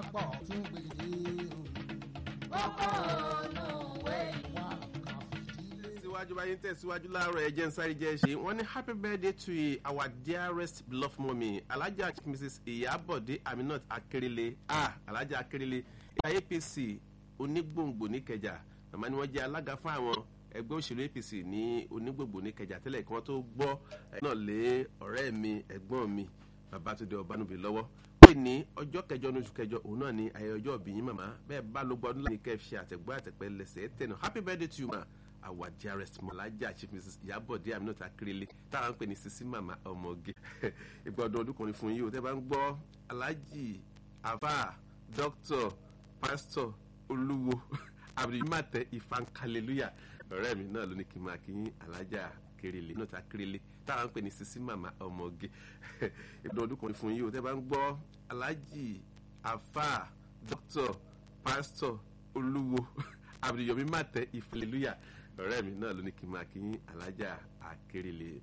pọ̀ tún gbèdé kókó olùwé wà kà fìdílé. síwájú báyìí ń tẹ̀síwájú láàárọ̀ ẹ̀jẹ̀ ń sáré jẹ́ ṣe wọ́n ní happy birthday to our dearest beloved mommy alhaja mrs iyabode aminat akerele ah alhaja akerele ìyá apc onígbòǹgbò níkẹjà màmá ni wọ́n jẹ́ alága fún àwọn ẹgbẹ́ òṣèlú apc ní onígbòǹgbò níkẹjà tẹ́lẹ̀ kí wọ́n tó gbọ́ ẹ̀ náà lé ọ̀rẹ́ mi ẹ̀gbọ́n mi babatunde ọbanubi lọ́wọ́ pé ní ọjọ́ kẹjọ ní oṣù kẹjọ òun náà ní ayẹyẹ ọjọ́ òbí yín màmá bẹ́ẹ̀ bá ló gbọ́ ọdún láti kẹ́ ẹ fi àtẹ̀gbọ́ àtẹ̀pẹ́ lẹ́sẹ̀ tẹ̀nà happy birthday to you ma our dearest malaja chief mrs iyabode aminata akérèlé táwọn ń pè ní sisi mama ọmọge ìgbà ọdún ọdún kan ní fún yìí o tẹ́ bá ń gbọ́ alhaji afa doctor pastor olúwo abdulmate ifankaleluya ọ̀rẹ́ mi náà ló ní kí n máa kí yín alhaja akérèlé aminata akérèlé táwọn ń pè ní sisi mama ọmọge ìgbà ọdún kan ní fún yìí o tẹ́ bá ń gbọ́ alhaji afa doctor pastor olúwo abdulyomi mate ifankaleluya ọ̀rẹ́ mi náà ló ní kí n máa kí yín alájà akérèlé